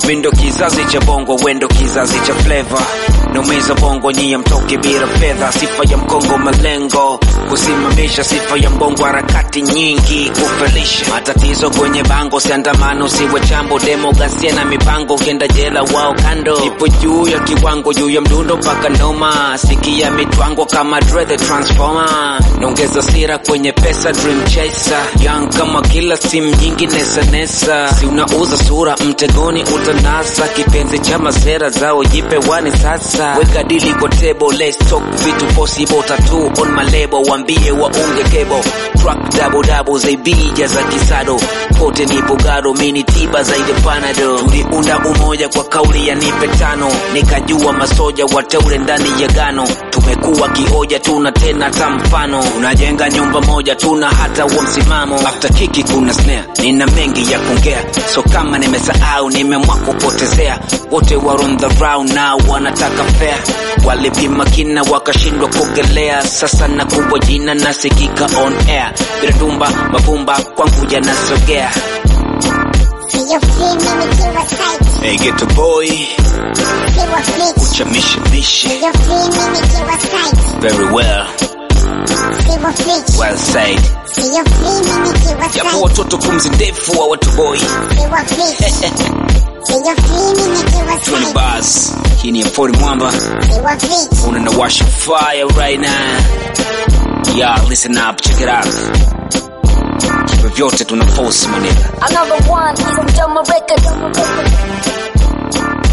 mindo kizazi cha bongo wendo kizazi cha fleva naumiza bongo nyie mtoke bila fedha sifa ya mkongo malengo kusimamisha sifa ya mbongo harakati nyingi kufelisha matatizo kwenye bango siandamano siwe chambo demokrasia na mipango ukienda jela wao kando ipo juu ya kiwango juu ya mdundo mpaka noma sikia mitwango kama Dre the transformer naongeza sira kwenye pesa dream chaser young kama kila simu nyingi nesa nesa si unauza sura mtegoni utanasa kipenzi cha masera zao jipe wani sasa weka dili kwa table let's talk vitu possible tattoo on my label wambie waunge kebo track double double zaibija za kisado pote nipo gado mini tiba zaidi panado tuliunda umoja kwa kauli ya nipe tano nikajua masoja wateule ndani ya gano tumekuwa kioja tuna tena ta mfano unajenga nyumba moja tuna hata wa msimamo after kiki kuna snare nina mengi ya kuongea so kama nimesahau nimeamua kupotezea wote were on the round now wanataka fair walipima kina wakashindwa kuogelea sasa na kubwa jina nasikika on air bila tumba mavumba kwangu yanasogea Siyo free mimi kiwa site hey, get a boy Siwa fleet chamishimishi Siyo free mimi kiwa site very well Siwa fleet well said Siyo free mimi kiwa japo site watoto pumzi ndefu wa watu boy Siwa fleet Siyo free mimi kiwa 20 site bars hii ni M40 mwamba Siwa fleet unanawasha fire right now yeah listen up check it out hivyo vyote tuna force manega Another one from Jumbo Records.